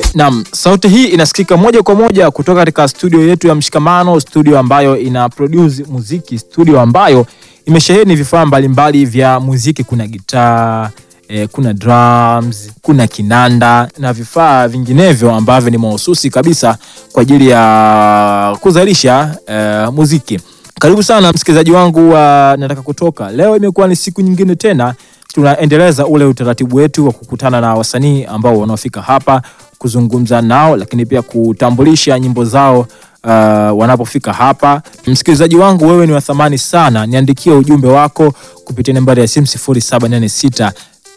Naam, sauti hii inasikika moja kwa moja kutoka katika studio yetu ya Mshikamano, studio ambayo ina produce muziki, studio ambayo imesheheni vifaa mbalimbali vya muziki. Kuna gitaa eh, kuna drums, kuna kinanda na vifaa vinginevyo ambavyo ni mahususi kabisa kwa ajili ya kuzalisha eh, muziki. Karibu sana msikilizaji wangu wa Nataka Kutoka. Leo imekuwa ni siku nyingine tena tunaendeleza ule utaratibu wetu wa kukutana na wasanii ambao wanaofika hapa kuzungumza nao, lakini pia kutambulisha nyimbo zao uh, wanapofika hapa. Msikilizaji wangu, wewe ni wa thamani sana, niandikie ujumbe wako kupitia nambari ya simu 0786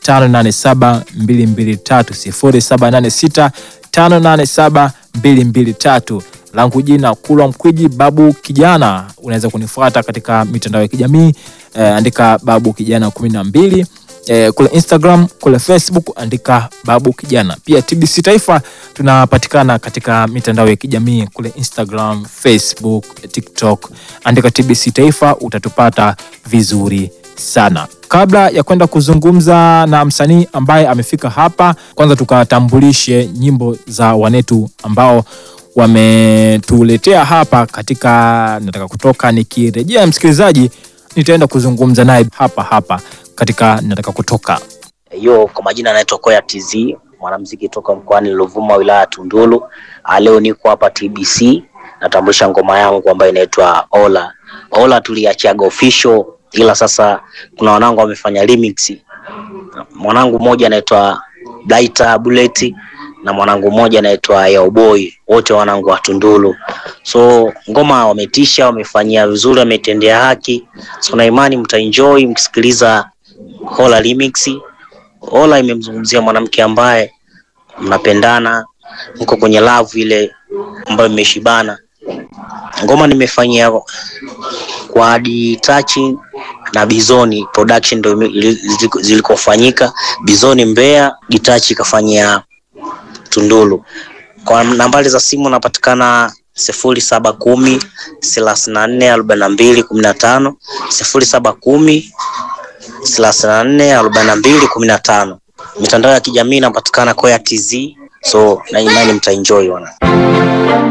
587 223 0786 587 223 langu jina Kulwa Mkwiji Babu Kijana. Unaweza kunifuata katika mitandao ya kijamii eh, andika Babu Kijana kumi na mbili eh, kule Instagram, kule Facebook andika Babu Kijana. Pia TBC Taifa tunapatikana katika mitandao ya kijamii kule Instagram, Facebook, TikTok, andika TBC Taifa utatupata vizuri sana. Kabla ya kwenda kuzungumza na msanii ambaye amefika hapa, kwanza tukatambulishe nyimbo za wanetu ambao wametuletea hapa katika Nataka Kutoka. Nikirejea msikilizaji, nitaenda kuzungumza naye hapa hapa katika Nataka Kutoka. Yo, kwa majina anaitwa Koya TZ, mwanamuziki toka mkoani Ruvuma, wilaya ya Tunduru. Ah, Leo niko hapa TBC natambulisha ngoma yangu ambayo inaitwa Ola. Ola tuliachiaga official, ila sasa kuna wanangu wamefanya remix. Mwanangu mmoja anaitwa Blaita Bullet na mwanangu mmoja anaitwa Yaoboy, wote wanangu wa Tunduru. So ngoma wametisha, wamefanyia vizuri, wametendea haki. So na imani mtaenjoy mkisikiliza Ola remix. Ola imemzungumzia mwanamke ambaye mnapendana, mko kwenye love ile ambayo imeshibana. Ngoma nimefanyia kwa hadi touching na Bizoni production ndio ime- ili- ziliko- zilikofanyika. Bizoni Mbeya, Gitachi kafanyia Tunduru. Kwa nambari za simu napatikana sifuri saba kumi thelathini na nne arobaini na mbili kumi na tano sifuri saba kumi thelathini na nne arobaini na mbili kumi na tano. Mitandao ya kijamii inapatikana Koya TZ, so na imani mtaenjoy wana